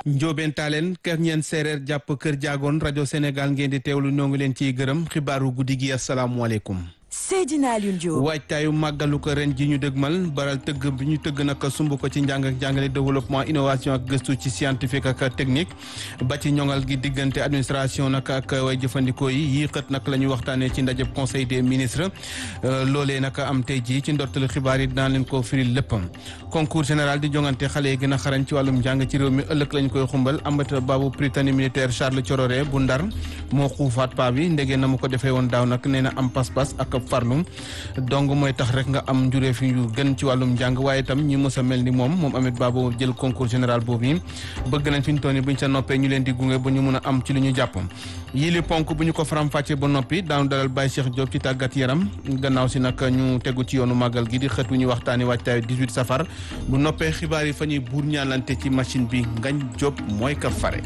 Njóobeen Taaleen kër ñeen séeréer jàpp kër jaagoon rajo Sénégal ngeen di teewlu ñoo ngi leen ciy gërëm xibaaru guddi gi asalaamualeykum. Seydina Alioune Diop. waajtaayu màggalu ko ren ji ñu dëgmal baral tëgg bi ñu tëgg nag sumb ko ci njàng ak jàngale développement innovation ak gëstu ci scientifique ak technique ba ci ñoŋal gi diggante administration nag ak way jëfandikoo yi yii xët nag la ñuy waxtaanee ci ndajeb conseil des ministres loolee nag am tey jii ci ndortelu xibaar yi dinaa leen ko firil léppam concours général di jongante xale yi gën a xarañ ci wàllum njàng ci réew mi ëllëg lañ koy xumbal Amata Babu Prytanée militaire Charles Thiororé bu Ndar moo xuufaat paa bi ndegee na mu ko defee woon daaw nag nee na am pas-pas ak farlu donc mooy tax rek nga am njureef yu gën ci wàllum njàng waaye itam ñi mës a mel ni moom moom Ameth Babo jël concours général boobu yi bëgg nañ fi ñu toll nii buñ sa noppee ñu leen di gunge ba ñu mun a am ci lu ñu jàpp yii li ponk bu ñu ko faram-fàccee ba noppi daanu dalal Baye Cheikh Diop ci tàggat yaram gannaaw si nag ñu tegu ci yoonu màggal gi di xët wu ñuy waxtaani waajtaayu 18 safar bu noppee xibaar yi fa ñuy buur ñaalante ci machine bi ngañ Diop mooy ka fare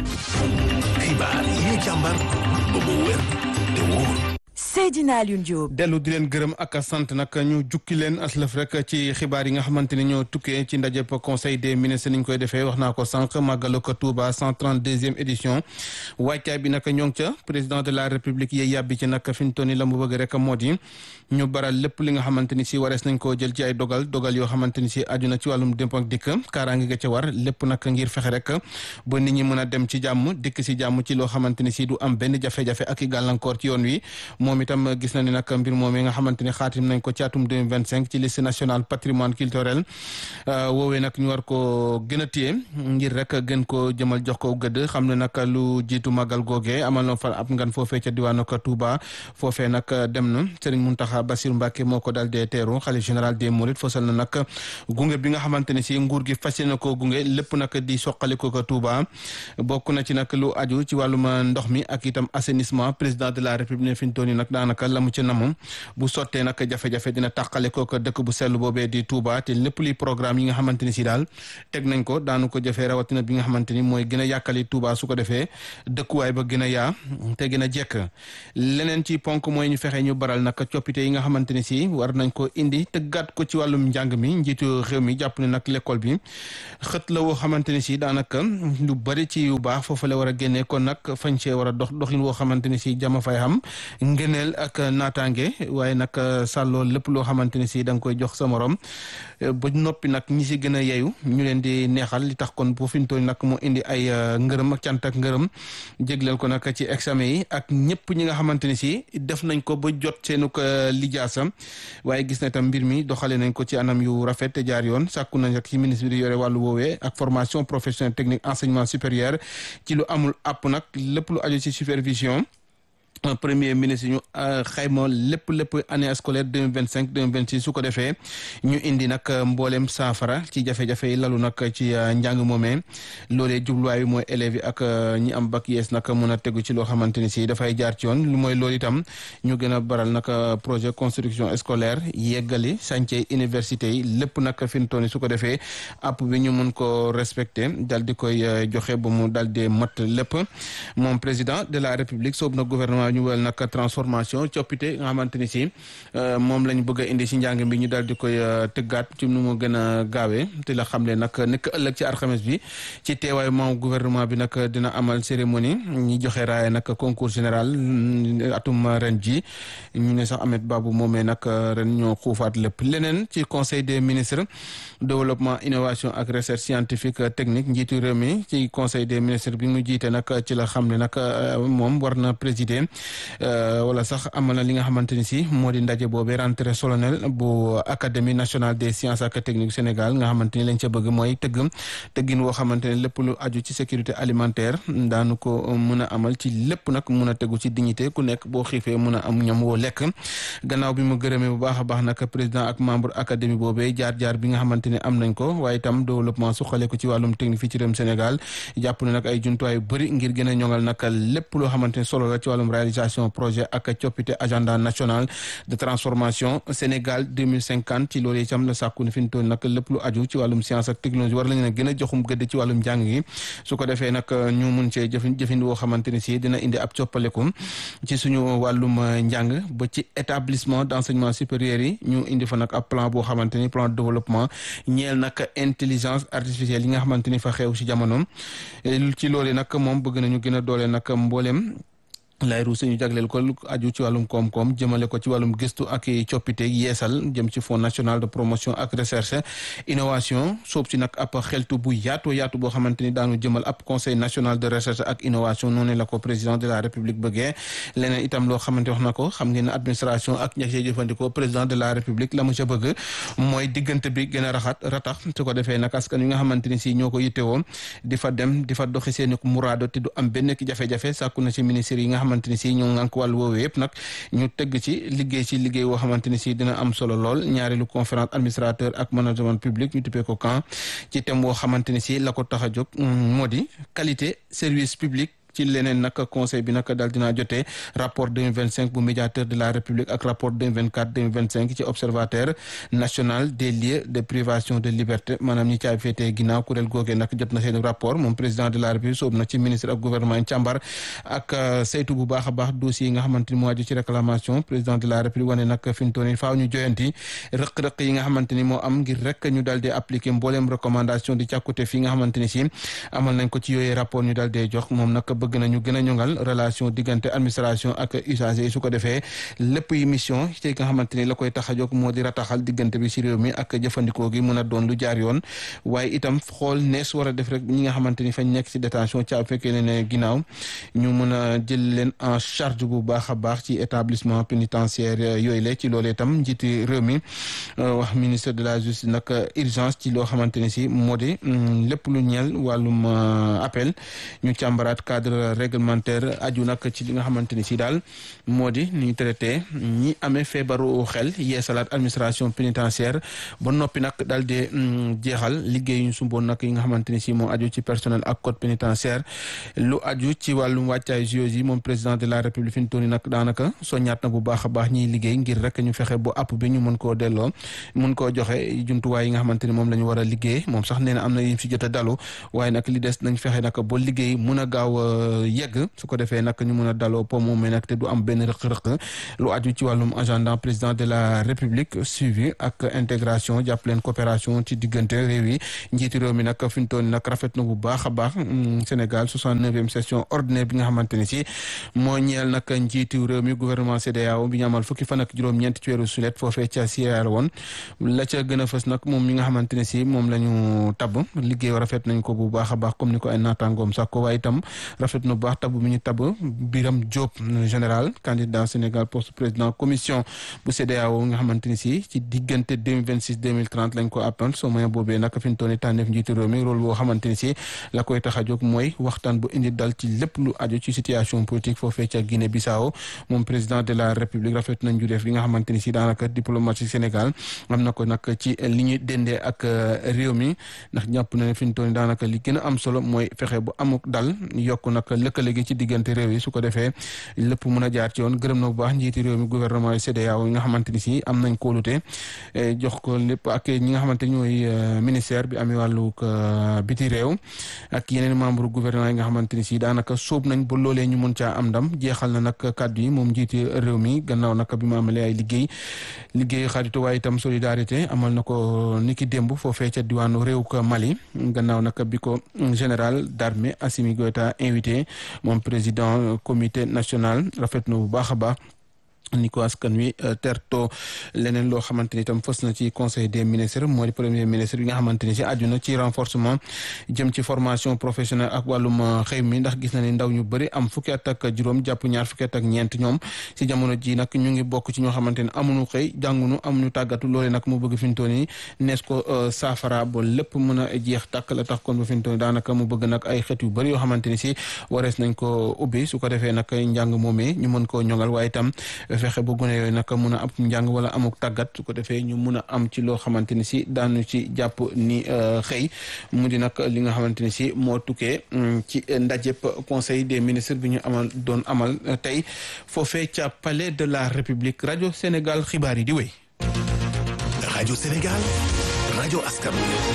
xibaar yi ñu càmbar ba mu wér te wóor Seydina Alioune Diop. dellu di leen gërëm ak sant nag ñu jukki leen aslëf rek ci xibaar yi nga xamante ni ñoo tukkee ci ndajeb conseil des ministres ni ñu koy defee wax naa ko sànq màggalu ko Touba 132e édition waajtaay bi nag ñoo ngi ca président de la république yee yàbbi ci nag fi ñu toll nii la mu bëgg rek moo di ñu baral lépp li nga xamante ni si warees nañ koo jël ci ay dogal dogal yoo xamante ni si aju na ci wàllum démp ak dikk kaaraange ga ca war lépp nag ngir fexe rek ba nit ñi mën a dem ci jàmm dikk si jàmm ci loo xamante ni si du am benn jafe-jafe ak i gàllankoor ci yoon wi moom itam gis na ni nag mbir moom yi nga xamante ni xaatim nañ ko ci atum 2025 ci liste nationale patrimoine culturel woowee nag ñu war ko gën a téye ngir rek gën ko jëmal jox ko gëdd xam ne nag lu jiitu màggal googee amal na fa ab ngan foofee ca diwaanu ko Touba foofee nag dem na Serigne Mountakha Bassirou Mbacké moo ko dal dee teeru xalif général des Mourides fosal na nag gunge bi nga xamante ni si nguur gi fas na ko gunge lépp nag di soqali ko ko Touba bokk na ci nag lu aju ci wàllum ndox mi ak itam assainissement président de la république fi ñu toll nii nag daanaka la mu ci namu bu sottee nag jafe-jafe dina tàqale ko dëkk bu sell boobee di Touba te lépp luy programme yi nga xamante ni si daal teg nañ ko daanu ko jëfee rawatina bi nga xamante ni mooy gën a yàkkali Touba su ko defee dëkkuwaay ba gën a yaa te gën a jekk leneen ci ponk mooy ñu fexe ñu baral nag coppite yi nga xamante ni si war nañ ko indi tëggaat ko ci wàllum njàng mi njiitu réew mi jàpp ne nag l'école bi xët la woo xamante ni si daanaka lu bari ci yu baax foofu la war a génnee kon nag fañ cee war a dox doxin woo xamante ni si jama fay xam ngëneel ak naataange waaye nag sàlloo lépp loo xamante ni si da nga koy jox sa morom ba noppi nag ñi si gën a yeyu ñu leen di neexal li tax kon bu fi ñu toll nag mu indi ay ngërëm ak cant ak ngërëm jégleel ko nag ci examen yi ak ñëpp ñi nga xamante ni si def nañ ko ba jot seenu ko lijaasa waaye gis na tam mbir mi doxale nañ ko ci anam yu rafet te jaar yoon sàkku nañ ak ci ministre bi di yore wàllu woowee ak formation professionnelle technique enseignement supérieur ci lu amul app nag lépp lu aju ci supervision premier ministre ñu xayma lépp lépp année scolaire deux mille vingt cinq deux mille vingt six su ko defee ñu indi nag mboolem saafara ci jafe-jafe yi lalu nag ci njàng moomee loolee jubluwaay bi mooy élèves yi ak ñi am bac yees nag mën a tegu ci loo xamante ni si dafay jaar ci yoon lu mooy loolu itam ñu gën a baral nag projet construction scolaire yeggali chantier université yi lépp nag fi mu toll nii su ko defee app bi ñu mun ko respecté dal di koy joxe ba mu dal di mat lépp moom président de la république soob na gouvernement ñu wel nag transformation coppite nga xamante ni si moom lañ bëgg a indi si njàng bi ñu daal di koy tëggaat ci nu mu gën a gaawee te la xam ne nag nekk ëllëg ci alxames bi ci teewaayu moom gouvernement bi nag dina amal cérémonie ñi joxe raaya nag concours général atum ren ji ñu ne sax Ameth Babou moomee nag ren ñoo xuufaat lépp leneen ci conseil des ministres développement innovation ak recherche scientifique technique njiitu réew mi ci conseil des ministres bi mu jiite nag ci la xam ne nag moom war na présider wala sax amal na li nga xamante ni si moo di ndaje boobee rentrée solennelle bu académie nationale des sciences ak techniques Sénégal nga xamante ni lañ ca bëgg mooy tëgg tëggin woo xamante ne lépp lu aju ci sécurité alimentaire daanu ko mën a amal ci lépp nag mun a tegu ci dignité ku nekk boo xiifee mun a am ñam woo lekk gannaaw bi mu gërëmee bu baax a baax nag président ak membre académie boobee jaar-jaar bi nga xamante ne am nañ ko waaye itam développement suqale ko ci wàllum technique fii ci réewum Sénégal jàpp ne nag ay jumtuwaay yu bëri ngir gën a ñoŋal nag lépp loo xamante ne solo la ci wàllum réalisation projet ak coppite agenda national de transformation Sénégal 2050 ci loolu itam la sàkku ne fi ñu toll nag lépp lu aju ci wàllum science ak technologie war lañu ne gën a joxum gëdd ci wàllum njàng gi su ko defee nag ñu mun cee jëfin jëfin woo xamante ni si dina indi ab coppalekum ci suñu wàllum njàng ba ci établissement d'enseignement supérieur yi ñu indi fa nag ab plan boo xamante ni plan de développement ñeel nag intelligence artificielle yi nga xamante ni fa xew ci jamono ci loolu nag moom bëgg nañu gën a doole nag mbooleem lay ruuse ñu jagleel ko aju ci wàllum koom-koom jëmale ko ci wàllum gëstu ak coppite yeesal jëm ci fonds national de promotion ak recherche innovation soob si nag ab xeltu bu yaatu yaatu boo xamante ni daanu jëmal ab conseil national de recherche ak innovation noonu la ko président de la république bëggee leneen itam loo xamante wax na ko xam ngeen ne administration ak ña cee jëfandikoo président de la république la mu ca bëgg mooy diggante bi gën a raxat ratax su ko defee nag askan wi nga xamante ni si ñoo ko yittewoo di fa dem di fa doxi seeni muraado te du am benn ki jafe-jafe sàkku na ci ministère yi nga xamante ni si ñoo ngànk wàllu woowu yëpp nag ñu tëgg ci liggéey ci liggéey woo xamante ni si dina am solo lool ñaareelu conférence administrateur ak management public ñu tuppee ko camp ci thème woo xamante ni si la ko tax a jóg moo di qualité service public ci leneen nag conseil bi nag daal dinaa jotee rapport 2025 bu médiateur de la république ak rapport 2024 2025 ci observateur national des lieux de privation de liberté maanaam ñi caay féetee ginnaaw kuréel googee nag jot na seen rapport moom président de la république soobu na ci ministre ak gouvernement càmbar ak saytu bu baax a baax dossier yi nga xamante ni moo aju ci réclamation président de la république wane nag fi mu toll nii faaw ñu joyanti rëq-rëq yi nga xamante ni moo am ngir rek ñu daal di appliquer mbooleem recommandation di càkkute fi nga xamante ni si amal nañ ko ci yooyee rapport ñu daal dee jox moom nag bëgg nañu gën a ñongal relation diggante administration ak usagers yi su ko defee lépp yi mission ci nga xamante ni la koy tax a jóg moo di rataxal diggante bi ci réew mi ak jëfandikoo gi mën a doon lu jaar yoon waaye itam xool nees war a def rek ñi nga xamante ni fañ nekk ci détention ci ab fekkee ne ne ginnaaw ñu mën a jël leen en charge bu baax a baax ci établissement pénitentiaire yooyu la ci loolu itam njiiti réew mi wax ministre de la justice nag urgence ci loo xamante ni si moo di lépp lu ñeel wàllum appel ñu càmbaraat cadre réglementaire aju nag ci li nga xamante ni si daal moo di ni ñu traité ñi amee feebaru xel yeesalaat administration pénitentiaire ba noppi nag daal di jeexal liggéey yu sumboon nag yi nga xamante ni si moo aju ci personnel ak code pénitentiaire lu aju ci wàllum wàccaay JOJ yi moom président de la république fi mu toll nii nag daanaka soññaat na bu baax a baax ñiy liggéey ngir rek ñu fexe bu app bi ñu mën koo delloo mën koo joxe jumtuwaay yi nga xamante ni moom la ñu war a liggéey moom sax nee na am na yim si jot a dalu waaye nag li des nañ fexe nag ba liggéey mun a gaaw yegg su ko defee nag ñu mun a daloo po moom mais nag te du am benn rëq-rëq lu aju ci wàllum agenda président de la république suivi ak intégration jàpp leen coopération ci diggante réew yi njiiti réew mi nag fi mu toll nag rafet na bu baax a baax Sénégal 69e session ordinaire bi nga xamante ni si moo ñeel nag njiitu réew mi gouvernement CEDEAO bi ñu amal fukki fan ak juróom-ñeent ci weeru sulet foofee ca Sierra Leone la ca gën a fës nag moom mi nga xamante ne si moom la ñu tabb liggéey rafet nañ ko bu baax a baax comme ni ko ay naataangoom sax ko waaye itam rafet na bu baax tabb mi ñu tabb Biram Diop général candidat Sénégal poste président commission bu CEDEAO nga xamante ni si ci diggante 2026 2030 lañ ko appal soo moyen boobee nag fi ñu toll nii tànneef njiitu réew mi rôle boo xamante ni si la koy tax a jóg mooy waxtaan bu indi dal ci lépp lu aju ci situation politique foofee ca Guinée Bissau moom président de la République rafet nañ ju def li nga xamante ni si daanaka diplomatie Sénégal am na ko nag ci li ñuy dendee ak réew mi ndax jàpp na ne fi ñu toll nii daanaka li gën a am solo mooy fexe bu amuk dal yokk nag lëkkale gi ci diggante réew yi su ko defee lépp mun a jaar ci yoon gërëm na bu baax njiiti réew mi gouvernement yi CEDEAO yi nga xamante ni si am nañ kóolute jox ko lépp ak ñi nga xamante ñooy ministère bi amee wàllu biti réew ak yeneen membre gouvernement yi nga xamante ni si daanaka sóob nañ ba loolee ñu mun caa am ndam jeexal na nag kàddu yi moom njiiti réew mi gannaaw nag bi mu amalee ay liggéey liggéey xaritu waaye itam solidarité amal na ko niki démb foofee ca diwaanu réew ko Mali gannaaw nag bi ko général d'armée Assimi Goïta invité moom président comité national rafet na bu baax a baax ni ko askan wi terto leneen loo xamante ni itam fës na ci conseil des ministres moo di premier ministre bi nga xamante ni si aju na ci renforcement jëm ci formation professionnelle ak wàllum xëy mi ndax gis na ni ndaw ñu bëri am fukki at ak juróom jàpp ñaar fukki at ak ñeent ñoom si jamono ji nag ñu ngi bokk ci ñoo xamante ni amuñu xëy jàngunu amuñu tàggatu loole nag mu bëgg fi mu toll nii nees ko saafara ba lépp mën a jeex tàkk la tax kon ba fi mu toll nii daanaka mu bëgg nag ay xeet yu bëri yoo xamante ni si warees nañ ko ubbi su ko defee nag njàng moomee ñu mën koo ñoŋal waaye itam fexe ba gune yooyu nag mun a am njàng wala amuk tàggat su ko defee ñu mun a am ci loo xamante ni si daanu ci jàpp ni xëy mu di nag li nga xamante ni si moo tukkee ci ndajëb conseil des ministres bi ñu amal doon amal tey foofee ca palais de la république rajo Sénégal xibaar yi di wéy. rajo Sénégal rajo askan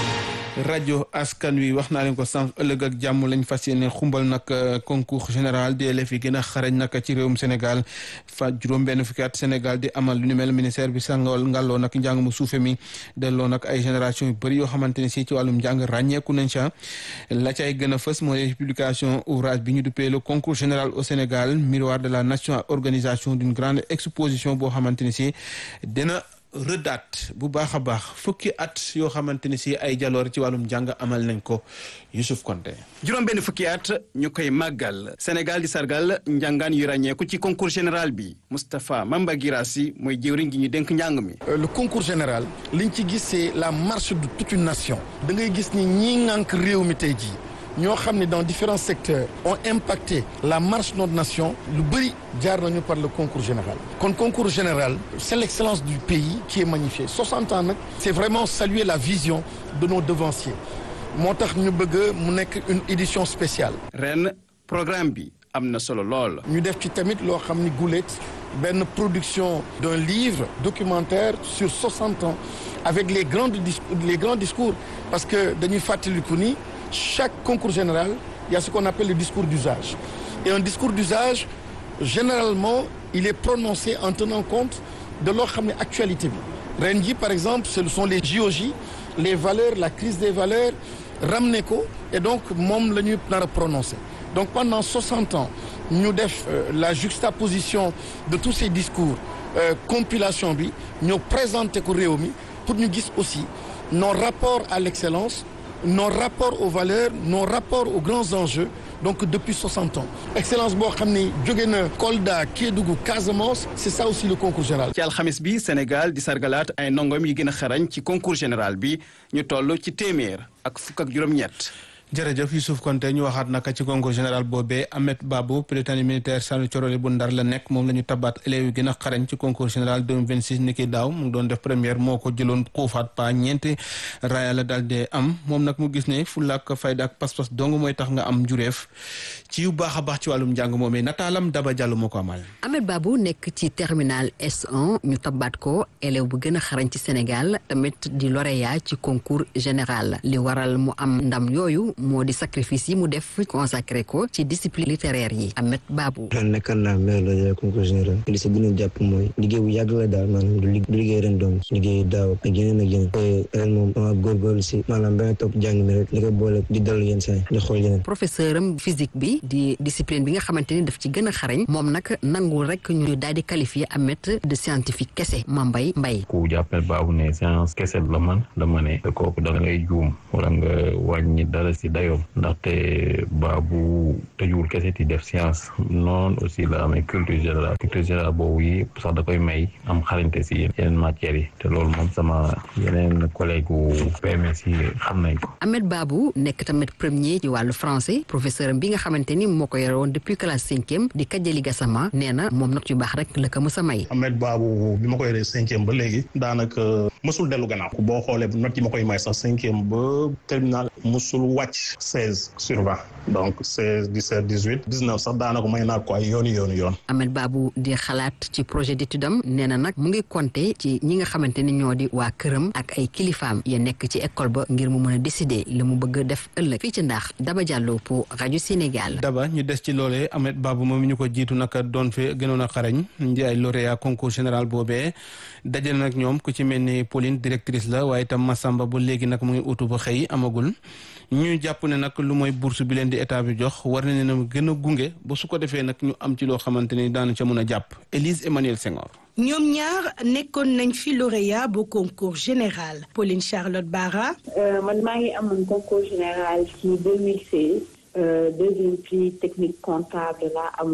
rajo askan wi wax naa leen ko sànq ëllëg ak jàmm lañ fas yéene xumbal nag concours général des élèves yi gën a xarañ nag ci réewum Sénégal fa juróom-benn fukki at Sénégal di amal lu ni mel ministère bi sàngal ngàlloo nag njàng mu suufe mi delloo nag ay génération yu bëri yoo xamante ne si ci wàllum njàng ràññeeku nañ ca la cay gën a fës mooy publication ouvrage bi ñu duppee le concours général au Sénégal miroir de la nation organisation d'une grande exposition boo xamante ne si dina rëddaat bu baax a baax fukki at yoo xamante ni si ay jaloor ci wàllum njàng amal nañ ko Youssouf Konté juróom benn fukki at ñu koy màggal Sénégal di sargal njàngaan yu ràññeeku ci concours général bi Moustapha Mamba Girassi mooy jëwriñ gi ñu dénk njàng mi le concours général liñ ci gis c'est la marche de toute une nation da ngay gis ni ñii ŋànk réew mi tey jii ñoo xam ne dans différents secteurs ont impacté la marche de notre nation lu bëri jaar nañu par le concours général kon concours général c'est l'excellence du pays qui est magnifiée 60 ans nag c'est vraiment saluer la vision de nos devanciers moo tax ñu bëgg mu nekk une édition spéciale ren programme bi am na solo lool ñu def ci tamit loo xam ni guléet benn production d'un livre documentaire sur 60 ans avec les grands les grands discours parce que dañuy fàttaliku ni chaque concours général il y a ce qu'on appelle le discours d'usage et un discours d'usage généralement il est prononcé en tenant compte de loo xam ne actualité bi ren ji par exemple ce sont les JOJ les valeurs la crise des valeurs ramené ko et donc moom la ñuy nar a prononcé donc pendant 60 ans ñu def euh, la juxtaposition de tous ces discours euh, compilation bi ñoo présenté ko réew mi pour ñu gis aussi nos rapports à l'excellence nos rapports aux valeurs nos rapports aux grands enjeux donc depuis 60 ans excellence boo xam ne jóge na Kolda Kédougou Casamance c'est ça aussi le concours général ci alxamis bi Sénégal di sargalaat ay ndongoom yi gën a xarañ ci concours général bi ñu toll ci téeméer ak fukk ak juróom-ñett jërëjëf Youssouf Konté ñu waxaat naka ci concours général boobee Ahmed Babou prytanée militaire Sànni Corole bu Ndar la nekk moom la ñu tabaat élèves yi gën a xarañ ci concours général 2026 ni ki daaw mu ngi doon def première moo ko jëloon xuufaat pa ñeenti raaya la daal de am moom nag mu gis ne fulla ak fayda ak pas-pas dong mooy tax nga am jureef ci yu baax a baax ci wàllum njàng moomee nataalam Daba Diallo moo ko amal. Ahmed Babou nekk ci terminal S1 ñu tabaat ko élève bu gën a xarañ ci Sénégal tamit di lauréat ci concours général li waral mu am ndam yooyu moo di sacrifice yi mu def consacré ko ci discipline littéraire yi Ahmed Babou ren nekkan naa maire la concours général li si gën a jàpp mooy liggéey bu yàgg la daal maanaam du liggéey ren doom liggéey daaw ak yeneen ak yeneen ren moom dama góorgóorlu si maanaam ba nga topp jàng mi rek li ko boole di dallu yenn saa di xool yeneen professeur am physique bi di discipline bi nga xamante ni daf ci gën a xarañ moom nag nangul rek ñu daal di qualifier Ahmed de scientifique kese Mambay Mbay ku jàppale baabu ne science kese la man dama ne kooku da ngay juum wala nga wàññi dara si dayoom ndaxte baabu tëjuwul kese ti def science noonu aussi la amee culture générale culture générale boobu yi sax da koy may am xarañte si yeneen matières yi te loolu moom sama yeneen collègue u PMS yi xam nañ ko Ahmed Babou nekk tamit premier ci wàllu français professeur am bi nga xamante ni moo ko yore woon depuis classe cinquième di Kajali Gassama nee na moom nag yu baax rek la ko mës a may Ahmed Babou bi ma ko yoree cinquième ba léegi daanaka mësul dellu gannaaw boo xoolee note yi ma koy may sax cinquième ba terminal mësul wàcc seize sur vingt donc seize dix-sept dix-huit dix-neuf sax daanaka may naa ko ay yooni yooni yoon Ahmed Babou di xalaat ci projet d'étude am nee na nag mu ngi compter ci ñi nga xamante ni ñoo di waa këram ak ay kilifaam ya nekk ci école ba ngir mu mën a décider li mu bëgg def ëllëg fii ci ndax Daba Diallo pour rajo Sénégal. Daba ñu des ci loolee Ahmed Babou moom ñu ko jiitu nag doon fi gënoon a xarañ di ay lauréat concours général boobee dajale nag ñoom ku ci mel ni Pauline directrice la waaye itam Massamba ba léegi nag mu ngi utu ba xëy amagul ñu jàpp ne nag lu mooy bourse bi leen di état bi jox war nañ ne gën a gunge ba su ko defee nag ñu am ci loo xamante ni daanu ca mun a jàpp Élise Emmanuel Senghor. ñoom ñaar nekkoon nañ fi lauréat bu concours général Pauline Charlotte Bara. man maa ngi amoon concours général ci 2016 deuxième prix technique comptable laa amoon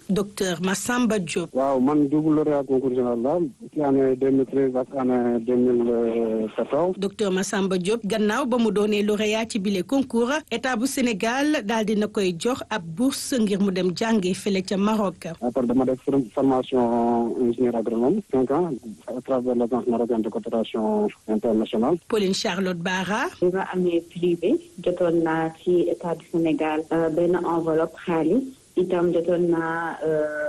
docteur Massamba Diop. waaw man double lauréat concours général la ci année 2013 ak année 2014. docteur Massamba Diop gannaaw ba mu doonee lauréat ci bile concours état bu Sénégal daal dina koy jox ab bourse ngir mu dem jàngi fële ca Maroc. après dama def formation ingénieur agronome cinq ans à travers l'agence marocaine de coopération internationale. Pauline Charlotte Bara. bi ma amee privé jotoon naa ci état du Sénégal benn enveloppe xaalis itam jotoon naa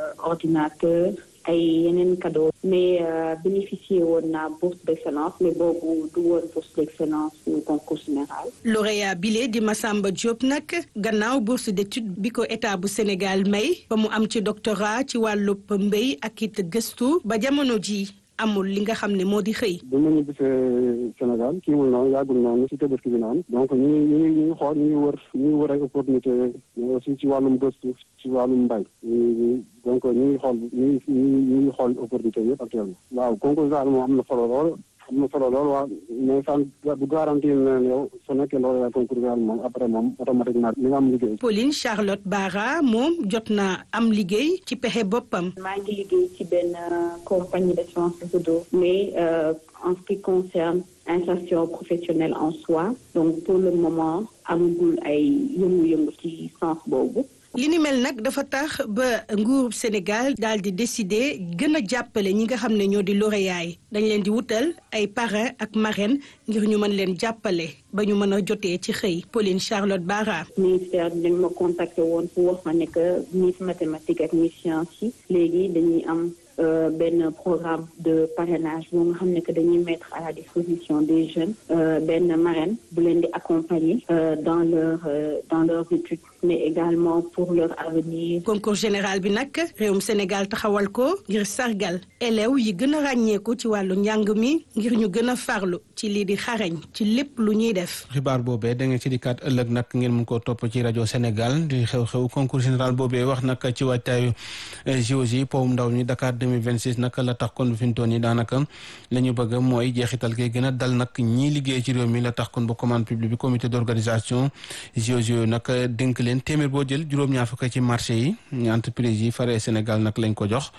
ordinateur ay yeneen cadeau mais bénéficié woon naa bourse d'excellence mais boobu du woon bourse d'excellence au concours général. lauréat bile di Massamba Diop nag gannaaw bourse d'étude bi ko état bu Sénégal may ba mu am ci doctorat ci wàllub mbéy ak it gëstu ba jamono ji amul li nga xam ne moo di xëy. bi ma ñibbisee Sénégal kii wul noonu yàggul noonu si Tabaski bi noonu donc ñu ngi ñu ngi ñu ngi xool ñu ngi wër ñu ngi wër ay opportunité mais aussi ci wàllum gëstu ci wàllum mbay ñu donc ñu ngi xool ñu ngi ñu ngi xool opportunité yëpp actuellement. waaw concours daal moom am na solo lool am na solo lool waa mais san du garantir ne yow su nekkee loolu la concours daal moom après moom automatiquement li nga am liggéey. Pauline Charlotte Bara moom jot na am liggéey ci pexe boppam. maa ngi liggéey ci benn compagnie d'assurance réseau mais en ce qui concerne insertion professionnelle en soi donc pour le moment amagul ay yëngu-yëngu ci sens boobu. li ni mel nag dafa tax ba nguurub Sénégal daal di décider gën a jàppale ñi nga xam ne ñoo di lauréat yi dañ leen di wutal ay parrain ak marraine ngir ñu mën leen jàppale ba ñu mën a jotee ci xëy Pauline Charlotte Bara. ministère dañ ma contacté woon pour wax ma ne que Miss mathématique ak Miss science yi léegi dañuy am. Euh, benn programme de parrainage boo nga xam ne que dañuy mettre à la disposition des jeunes euh, benn marraine bu leen di accompagner euh, dans leur dans leurs études mais également pour leur avenir. concours général bi nag réewum Sénégal taxawal ko ngir sargal élèves yi gën a ràññeeku ci wàllu njàng mi ngir ñu gën a farlu ci lii di xarañ ci lépp lu ñuy def. xibaar boobee da ngeen ci dikkaat ëllëg nag ngeen mun koo topp ci rajo Sénégal di xew-xew concours général boobee wax nag ci waajtaayu JOJ powum ndaw ñi Dakar 2026 nag la tax kon fi mu toll nii daanaka la ñu bëgg mooy jeexital gi gën a dal nag ñii liggéey ci réew mi la tax kon ba commande publique bi comité d'organisation JOJ yooyu nag dénk leen téeméer boo jël juróom-ñaar fukk ci marché yi ñu entreprise yi faree Sénégal nag lañ ko jox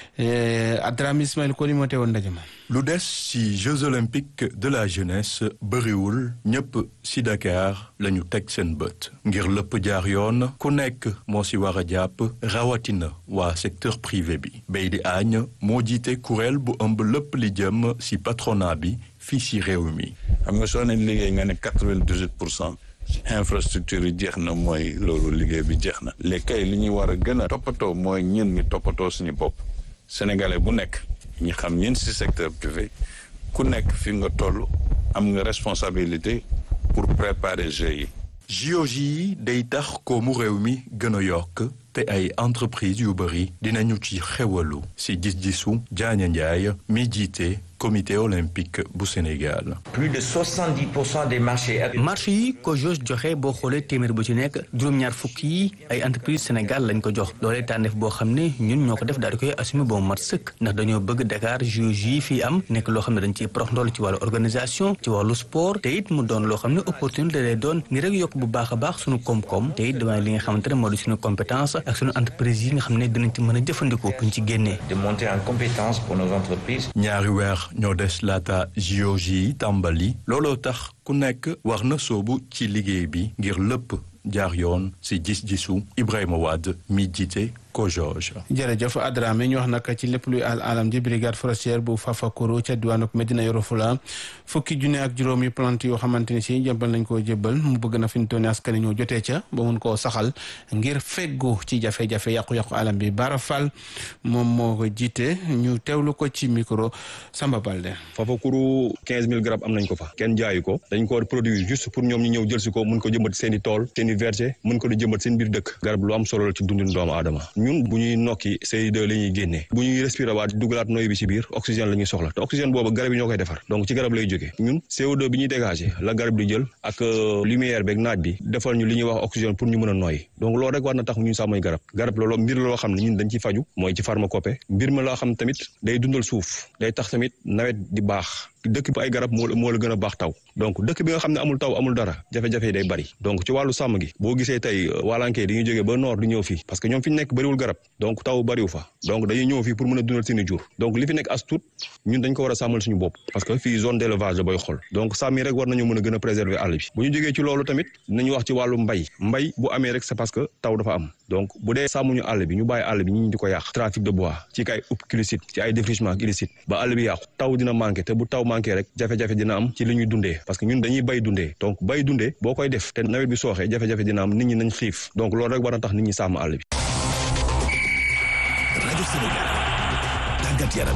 Adrame Ismaël Koli moo teewoon ndaje ma lu des ci Jeux olympiques de la jeunesse bëriwul ñëpp ci Dakar la ñu teg seen bët ngir lépp jaar yoon ku nekk moo ci war a jàpp rawatina waa secteur privé bi bay di añ moo jiite kuréel bu ëmb lépp li jëm ci patronat bi fii ci réew mi. xam nga soo ne liggéey nga ne quatre-vingt-dix-huit pour cent infrastructure yi jeex na mooy loolu liggéey bi jeex na. léegi kay li ñuy war a gën a toppatoo mooy ñun ñi toppatoo suñu bopp sénégalais bu nekk ñi xam ñun ci secteur privé ku nekk fi nga toll am nga responsabilité pour préparer jeux yi. JOJ yi day tax koomu réew mi gën a yokk te ay entreprise yu bëri dinañu ci xewalu ci gis-gisu Diagne Ndiaye mi jiite comité olympique bu Sénégal. plus de 70 pour cent des marchés. marché yi ko JOJ joxe boo xoolee téeméer bu ci nekk juróom-ñaar fukk yi ay entreprise Sénégal lañ ko jox loolee tànneef boo xam ne ñun ñoo ko def daal di koy assumer ba mu mat sëkk ndax dañoo bëgg Dakar JOJ yi fii am nekk loo xam ne dañ ciy prox ndool ci wàllu organisation ci wàllu sport te it mu doon loo xam ne opportunité lay doon ni rek yokk bu baax a baax suñu koom-koom te it damay li nga xamante ne moo di suñu compétence ak suñu entreprise yi nga xam ne dinañ ci mën a jëfandikoo buñ ci génnee. de monter en compétence pour nos entreprises. ñaari weer ñoo des laata JOJ yi tàmbali looloo tax ku nekk war na soobu ci liggéey bi ngir lépp jaar yoon ci gis-gisu Ibrahima Wade mi jiite COJOJ. jërëjëf Adrame ñu wax nag ci lépp luy al alam ji brigade forestière bu Fafakoro ca diwaanu Medina Yoro Fula fukki junne ak juróomi plante yoo xamante ni si jëmbal nañ koo jébbal mu bëgg na fi ñu toll nii askan ñoo jotee ca ba mun koo saxal ngir feggu ci jafe-jafe yàqu-yàqu alam bi Bara Fall moom moo ko jiite ñu teewlu ko ci micro Samba Balde. Fafakoro 15000 garab am nañ ko fa kenn jaayu ko dañ ko war produire juste pour ñoom ñu ñëw jël si ko mun ko jëmbat seen i tool seen i verger mun ko di jëmbat seen biir dëkk garab lu am solo la ci dundin doomu aadama ñun bu ñuy nokki CO2 la ñuy génnee bu ñuy respirer waat dugalaat noy bi ci biir oxygène la ñuy soxla te oxygène boobu garab yi ñoo koy defar donc ci garab lay jógee ñun CO2 bi ñuy dégager la garab di jël ak lumière beeg naaj bi defal ñu li ñuy wax oxygène pour ñu mën a noyyi donc loolu rek war na tax ñun sàmmoy garab garab loolu mbir la loo xam ne ñun dañ ci faju mooy ci pharmacopée mbir ma loo xam tamit day dundal suuf day tax tamit nawet di baax dëkk bi ay garab moo moo la gën a baax taw donc dëkk bi nga xam ne amul taw amul dara jafe-jafe yi day bari donc ci wàllu sàmm gi boo gisee tey waalankee dañuy jógee ba nord di ñëw fii parce que ñoom fi ñu nekk bëriwul garab donc taw bëriwu fa donc dañuy ñëw fii pour mën a dundal seeni jur donc li fi nekk as tuut ñun dañ ko war a sàmmal suñu bopp parce que fii zone d'élevage la booy xool donc sàmm yi rek war nañu mën a gën a préserver àll bi bu ñu jógee ci loolu tamit nañu wax ci wàllu mbay mbay bu amee rek c'est parce que taw dafa am donc bu dee sàmmuñu àll bi ñu bàyyi àll bi ñu di ko yàq trafic de bois ci kay upp illicite ci ay défrichement illicite ba àll bi yàqu taw dina manqué te bu taw manqué rek jafe-jafe dina am ci li ñuy dundee parce que ñun dañuy bay dundee donc bay dundee boo koy def te nawet bi sooxee jafe-jafe dina am nit ñi nañ xiif donc loolu rek war na tax nit ñi sàmm àll bi rajo Sénégal tàggat yaram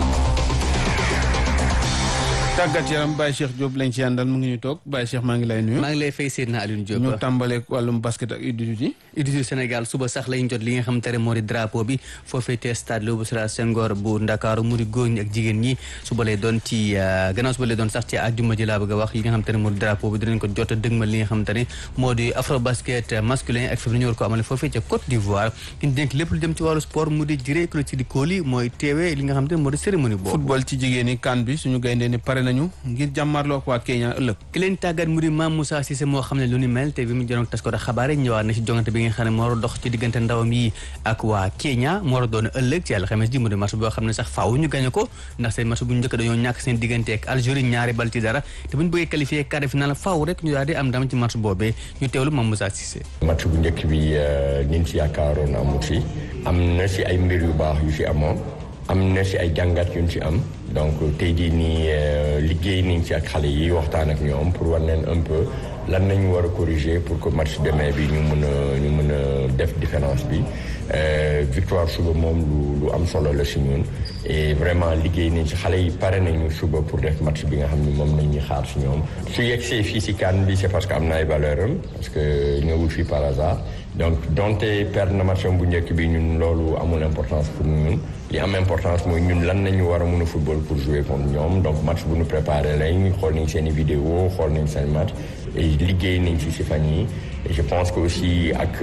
tàggat yaram Baye Cheikh Diop lañ ci àndal mu ngi ñu toog Baye Cheikh maa ngi lay nuyu. maa ngi lay fay Seydina Alioune Diop. ñu tàmbaleeg wàllum basket ak U18 yi. U18 Sénégal suba sax lañ jot li nga xam te ne moo di drapeau bi foofee te stade Léopold Sédar Senghor bu Ndakaaru mu di góor ñi ak jigéen ñi suba lay doon ci gannaaw suba lay doon sax ci àjjuma ji laa bëgg a wax yi nga xam te ne moo di drapeau bi dinañ ko jot a dëgmal li nga xam te ne moo di afro basket masculin ak féminin ñu war ko amale foofee ca Côte d'Ivoire ki ñu dénk lépp lu jëm ci wàllu sport mu di jiré ku ci di kóoli mooy teewee li nga xam te ne moo di cérémonie boobu football ci jigéen ñi kan bi suñu gayndee ni pare nañu ngir jàmmarloo ak waa Kenya ëllëg ki leen tàggat mu di Mame Moussa Cissé moo xam ne lu ni mel te bi mu jënoon tas ko da xabaare ñëwaat na ci jongante bi nga xam ne moo war a dox ci diggante ndawam yi ak waa Kenya moo war a doon ëllëg ci yàlla xames ji mu di match boo xam ne sax faaw ñu gañe ko ndax seen match bu njëkk dañoo ñàkk seen diggante ak Algérie ñaari bal ci dara te bu ñu bëggee qualifié quart de finale faaw rek ñu daal di am ndam ci match boobee ñu teewlu Mame Moussa Cissé match bu njëkk bi niñ ci yaakaaroon amut fi am na si ay mbir yu baax yu fi amoon am na si ay jàngat yu ñu ci am donc tey jii nii liggéey nañ ci ak xale yi waxtaan ak ñoom pour wan leen un peu lan nañu war a corriger pour que match demain bi ñu mën a ñu mën a def différence bi victoire suba moom lu lu am solo la si ñun et vraiment liggéey nañ ci xale yi pare nañu suba pour def match bi nga xam ni moom nañ ñuy xaar si ñoom su yegsee fii si CAN bi c'est parce que am na ay valeur am parce que ñëwul fii par hasard donc donte perdre na match bu njëkk bi ñun loolu amul importance pour ñun li am importance mooy ñun lan nañu war a mën a football pour jouer contre ñoom donc match bu ñu préparé lañ xool nañ seen i vidéo xool nañ seen match et liggéey nañ ci si fan yi et je pense que aussi ak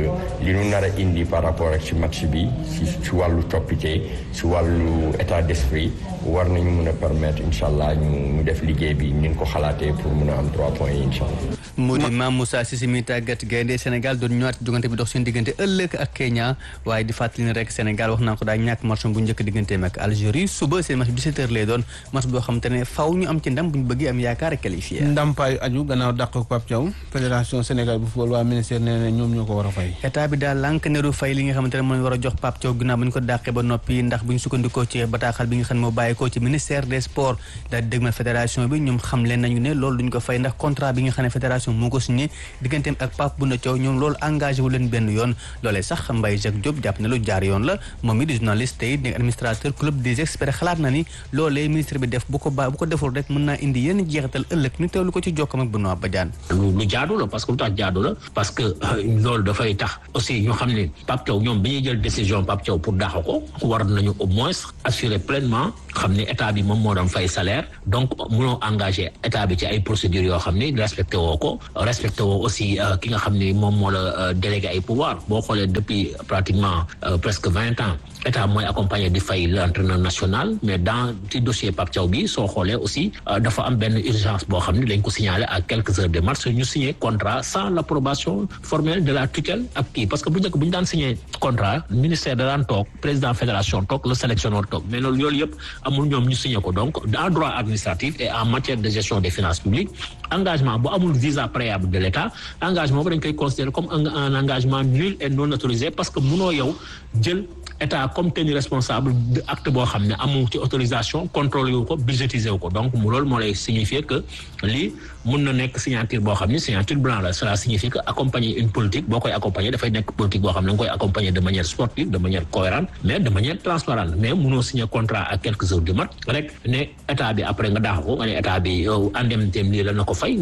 li ñu nar a indi par rapport ak ci match bi si ci wàllu coppite si wàllu état d'esprit war nañu mën a permettre incha allah ñu ñu def liggéey bi ni ñu ko xalaatee pour mën a am trois points yi incha allah. mu di Mame Moussa Cissé mi tàggat gaynde Sénégal doon ñëwaat jogante bi dox seen diggante ëllëg ak Kenya waaye di fàttali ne rek Sénégal wax naa ko daa ñàkk match bu njëkk digganteem ak Algérie suba seen match bi 17 heures lay doon match boo xam te ne faw ñu am ci ndam bu ñu bëggee am yaakaar ak qualifié. ndampaayu aju gannaaw dàq ko Pape Thiaw fédération Sénégal bu football waa ministère nee na ñoom ñoo ko war a fay. état bi daal lànk ne du fay li nga xamante ne mooy war a jox Pape Thiaw ginnaaw bu ñu ko dàqee ba noppi ndax bu ñu sukkandikoo ci bataaxal bi nga xam ne moo bàyyeekoo ci ministère des sports daal di dëgmal fédération bi ñoom xam leen nañu ne loolu duñ ko fay ndax contrat bi nga xam ne fédération moo ko signé digganteem ak Pape Bouna Thiaw ñoom loolu engagé wu leen benn yoon loolee sax Mbaye Jacques Diop jàpp ne lu jaar yoon la moom mi di journaliste tey nekk administrateur club des experts xalaat na ni loolee ministre bi def bu ko ba bu ko deful rek mën naa indi yenn jeexital ëllëg ñu teewlu ko ci jokkam ak Benoît Badiane lu lu jaadu la parce que lu tax jaadu la parce que loolu dafay tax aussi ñu xam ne Pape Thiaw ñoom bi ñuy jël décision Pape Thiaw pour dàq ko war nañu au moins assurer pleinement xam ne état bi moom moo doon fay salaire donc mënoo engagé état bi ci ay procédures yoo xam ne respecté woo ko respecté woo aussi ki nga xam ne moom moo la délégué ay pouvoir boo xoolee depuis pratiquement presque vingt ans état mooy accompagné di fay l'entraîneur national mais dans ci dossier Pape Thiaw bi soo xoolee aussi dafa am benn urgence boo xam ne dañ ko signalé à quelques heures de mars ñu signé contrat sans l'approbation formelle de la tutelle ak kii parce que bu njëkk bu ñu daan signé contrat ministère da daan toog président fédération toog le sélectionneur toog mais loolu loolu yëpp amul ñoom ñu signé ko donc en droit administratif et en matière de gestion des finances publiques engagement bu amul visa préalable de l'État engagement bu dañ koy considérer comme un engagement nul et non autorisé parce que munoo yow jël état comme tenu responsable de acte boo xam ne amul ci autorisation contrôlé wu ko budgétisé wu ko donc mu loolu moo lay signifier que lii mun na nekk signature boo xam ne signature blanc la cela signifie que accompagner une politique boo koy accompagner dafay nekk politique boo xam ne nga koy accompagner de manière sportive de manière cohérente mais de manière transparente mais munoo signer contrat à quelques heures du mat rek ne état bi après nga daax ko nga ne état bi yow indemnité lii la na ko fay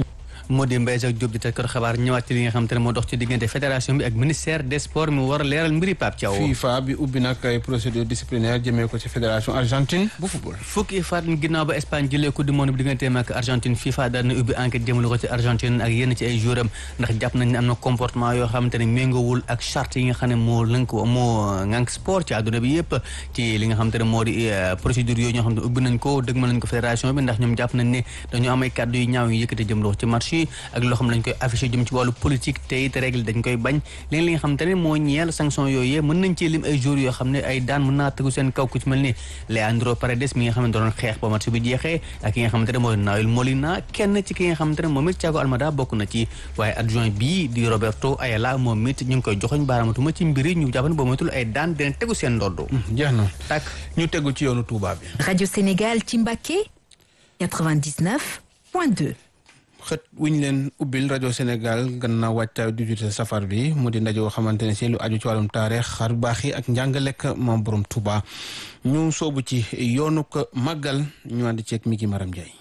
moo di Mbaye Jacques Diop di taskatu xabaar ñëwaat ci li nga xamante ne moo dox ci diggante fédération bi ak ministère des sports mi war a leeral mbiri Pape Thiaw FIFA bi ubbi nag ay procédure disciplinaire jëmee ko ci fédération argentine bu football fukki faat ginnaaw ba Espagne jëlee coupe du monde bi digganteem ak Argentine FIFA daal na ubbi enquête jëmale ko ci Argentine ak yenn ci ay joueur am ndax jàpp nañ ne am na comportement yoo xamante ne méngoowul ak charte yi nga xam ne moo lënk moo ngànk sport ci àdduna bi yëpp ci li nga xamante ne moo di procédure yooyu ñoo xam ne ubbi nañ ko dëgmal nañ ko fédération bi ndax ñoom jàpp nañ ne dañoo am ay kàddu yu ñaaw yu yëkkate jëm loo ci match yi ak loo xam ne dañ koy affiché jëm ci wàllu politique te it règle dañ koy bañ léegi li nga xamante ne moo ñeel sanction yooyu mën nañ ci lim ay joueurs yoo xam ne ay daan mën naa tegu seen kaw ku ci mel ni Leandro Paredes mi nga xam ne doon xeex ba match bi jeexee ak ki nga xamante ne mooy Nahuel Molina kenn ci ki nga xamante ne moom it Thiago Almada bokk na ci waaye adjoint bii di Roberto Ayala moom it ñu ngi koy joxoñ baaraamatuma ci mbiri ñu jàpp ne boo moytul ay daan dina tegu seen ndodd jeex na tak ñu tegu ci yoonu Touba bi Radio Sénégal ci Mbacké 99.2 xët wu ñu leen ubbil rajo Sénégal gannaaw wàccaayu dijute safar bi mu di ndaje woo xamante ne si lu aju ci wàllum taarix xar baax yi ak njàngalek maam borom Touba ñu soobu ci yoonu ko màggal ñu ànd ceeg mi gi Maram Ndiaye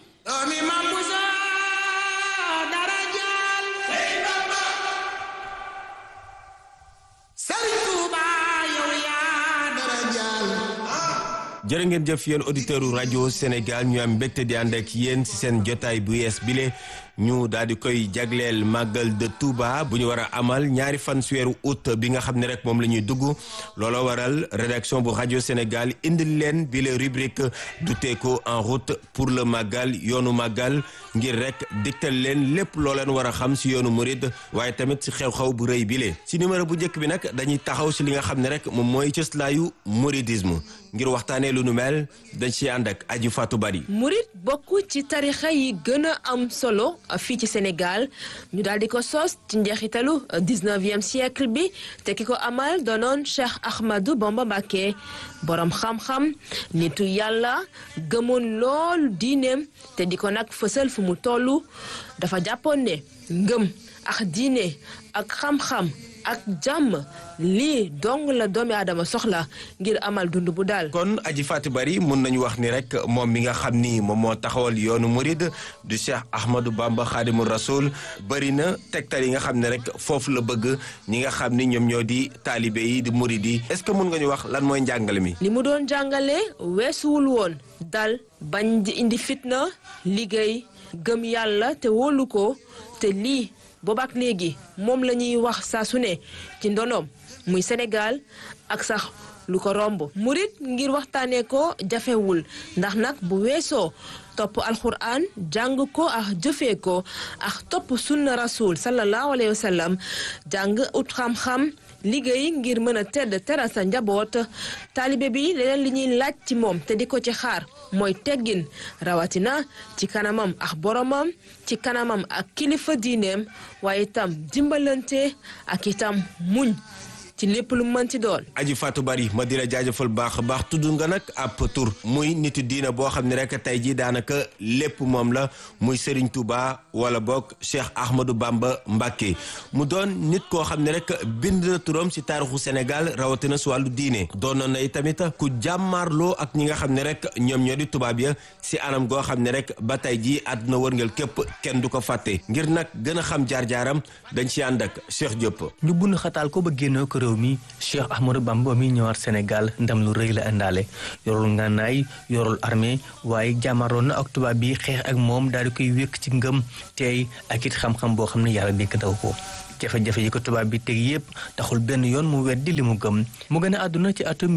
jërë ngeen jëf yéen auditeurs rajo Sénégal ñu am mbégte di ànd ak yéen ci seen jotaay bu yees bile ñu daal di koy jagleel màggal de Touba bu ñu war a amal ñaari fan si weeru août bi nga xam ne rek moom la ñuy dugg looloo waral rédaction bu rajo Sénégal indil leen bi la rubrique Duteeko en route pour le màggal yoonu màggal ngir rek diktal leen lépp loo leen war a xam si yoonu murid waaye tamit si xew-xew bu rëy bile. si numéro bu njëkk bi nag dañuy taxaw si li nga xam ne rek moom mooy cëslaayu mouridisme ngir waxtaanee lu nu mel dañ si ànd ak aji Fatou Bari. murid bokk ci tarixa yi gën a am solo fii ci Sénégal ñu daal di ko sos ci njeexitalu 19e siècle bi te ki ko amal doonoon Cheikh Ahmadou Bamba Mbacké borom xam-xam nitu yàlla gëmoon lool diineem te di ko nag fësal fu mu toll dafa jàppoon ne ngëm ak diine ak xam-xam ak jàmm lii dong la doomi aadama soxla ngir amal dund bu daal. kon aji Fatou Bari mun nañu wax ni rek moom mi nga xam ni moom moo taxawal yoonu murid du Cheikh Ahmadou Bamba Khadimu Rasoul bëri na tegtal yi nga xam ne rek foofu la bëgg ñi nga xam ni ñoom ñoo di taalibe yi di murid yi est-ce que mun nga ñu wax lan mooy njàngale mi. li mu doon jàngale weesuwul woon dal bañ di indi fitna liggéey gëm yàlla te wóolu ko te lii. boobaak léegi moom la ñuy wax saa su ne ci ndonoom muy Sénégal ak sax lu ko romb murit ngir waxtaanee ko jafewul ndax nag bu weesoo topp alxuraan jàng ko ak jëfee ko ak topp sunna rasul sallallahu alayhi wa sallam jàng ut xam-xam liggéey ngir mën a tedd teral sa njaboot taalibe bi leneen li ñuy laaj ci moom te di ko ci xaar mooy teggin rawatina ci kanamam ak boromam ci kanamam ak kilifa diineem waaye itam dimbalante ak itam muñ ci lépp lu mën ci doon. aji Fatou Bari ma di la jaajëfal baax a baax tudd nga nag ab tur muy nitu diina boo xam ne rek tey jii daanaka lépp moom la muy Serigne Touba wala boog Cheikh Ahmadou Bamba Mbacké mu doon nit koo xam ne rek bind na turam si taarixu Sénégal rawatina si wàllu diine doonoon na tamit ku jàmmaarloo ak ñi nga xam ne rek ñoom ñoo di tubaab ya si anam goo xam ne rek ba tey jii àdduna wërngal képp kenn du ko fàtte ngir nag gën a xam jaar-jaaram dañ si ànd ak Cheikh Diop. ñu bund xataal ko ba génnoo ko réew mi Cheikh Ahmadou Bamba mi ñëwaat Sénégal ndam lu rëy la indaale yorul ngànnaay yorul armée waaye jàmmaroon na ak tubaab bi xeex ak moom daal di koy wékk ci ngëm teey ak it xam-xam boo xam ne yàlla dénk daw ko jafe-jafe yi ko tubaab bi teg yépp taxul benn yoon mu weddi li mu gëm mu gën a àdduna ci atum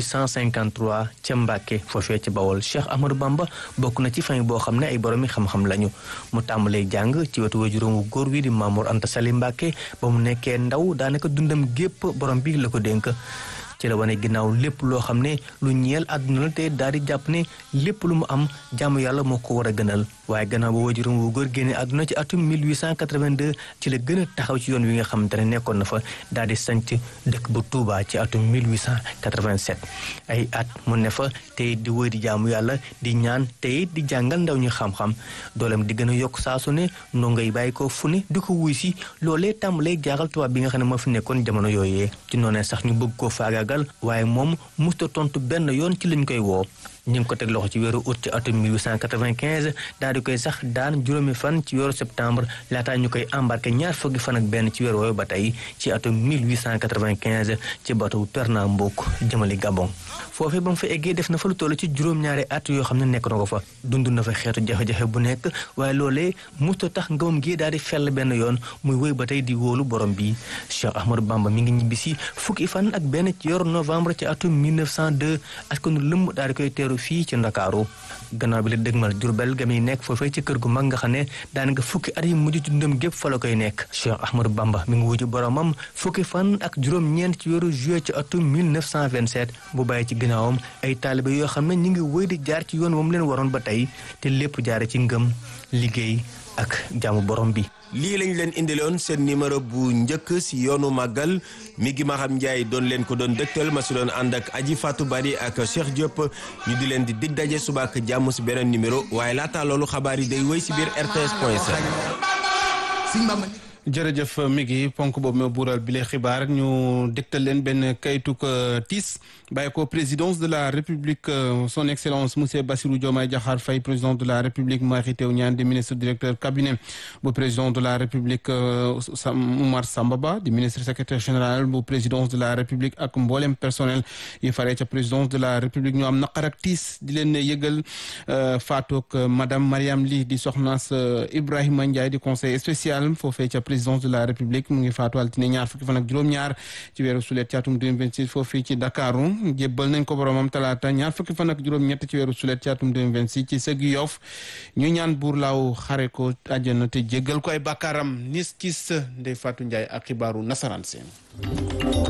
1853 ca Mbàkke foofee ca Bawol Cheikh Ahmadou Bamba bokk na ci famille boo xam ne ay boroomi xam-xam lañu mu tàmbalee jàng ci wetu wajuróom wu góor wi di Mamour Anta Sali Mbàkke ba mu nekkee ndaw daanaka dundam gépp borom bi la ko dénk ci la wane ginnaaw lépp loo xam ne lu ñeel àdduna la te daal di jàpp ne lépp lu mu am jaamu yàlla moo ko war a gënal waaye gannaaw ba wajuram wu góor génne àdduna ci atum 1882 ci la gën a taxaw ci yoon wi nga xamante ne nekkoon na fa daal di sanc dëkk bu Touba ci atum 1887 ay at mu ne fa tey di wëy di jaamu yàlla di ñaan tey di jàngal ndaw ñu xam-xam dooleem di gën a yokk saa su ne ndongo yi bàyyi ko fu ne di ko wuy si loolee tàmbalee jaaxal tubaab bi nga xam ne moo fi nekkoon jamono yooyee ci noonee sax ñu bëgg koo faagaagal waaye moom musta tontu benn yoon ci lañ koy woo ñu ngi ko teg loxo ci weeru août ci atum 1895 daal di koy sax daan juróomi fan ci weeru septembre laataa ñu koy embarqué ñaar fukki fan ak benn ci weeru woowu ba tey ci atum 1895 ci bateau Pernambouc jëmali Gabon foofee ba mu fa eggee def na fa lu toll ci juróom-ñaari at yoo xam ne nekk na ko fa dund na fa xeetu jafe-jafe bu nekk waaye loolee musta tax ngëmam gi daal di fell benn yoon muy wéy ba tey di wóolu borom bi Cheikh Ahmadou Bamba mi ngi ñibbisi fukki fan ak benn ci yor novembre ci atum 1902 askanu lëmb daal di koy teeru fii ci Ndakaaru gannaaw bi la dëgmal Jurbel ga muy nekk foofee ci kër gu mag nga xam ne daanaka fukki at yi mujj ci ndëm gépp fa la koy nekk Cheikh Ahmadou Bamba mi ngi wuju boromam fukki fan ak juróom-ñeent ci weeru juillet ci atum 1927 bu bàyyi ci ginnaawam ay taalibe yoo xam ne ñu ngi wëy di jaar ci yoon moom leen waroon ba tey te lépp jaare ci ngëm liggéey ak jaamu borom bi lii lañ leen indiloon seen numéro bu njëkk si yoonu màggal mi gi ma xam Ndiaye doon leen ko doon dëgtal ma si doon ànd ak Aji Fatou Bari ak Cheikh Diop ñu di leen di dig daje suba ak jàmm si beneen numéro waaye laata loolu xabaar yi day wéy si biir RTS point sn jërëjëf mi ngi ponk boobu ma buural bi lee xibaar ñu dégtal leen benn kayituk tiis bàyyi ko présidence de la république son excellence monsieur Bassirou Diomaye Diakhar Faye président de la république Mary Teuw Niane di ministre directeur cabinet bu président de la république Oumar Samba Ba di ministre secrétaire général bu présidence de la république ak mboolem personnel yi faree ca présidence de la république ñu am naqar ak tiis di leen yëgal faatook madame Mariam Ly di soxnaas Ibrahima Ndiaye di conseil spécial foofee ca présidence de la république mu ngi faatu altine ñaar fukki fan ak juróom-ñaar ci weeru sulet ci atum 2026 foofii ci Dakaru jébbal nañ ko boromam talaata ñaar fukki fan ak juróom-ñett ci weeru sulet ci atum 2026 ci sëgg Yoff ñu ñaan buur laaw xare ko àjjana te jéggal ko ay bàkkaaram nis kis Ndeye Fatou Ndiaye ak xibaaru nasaraan seen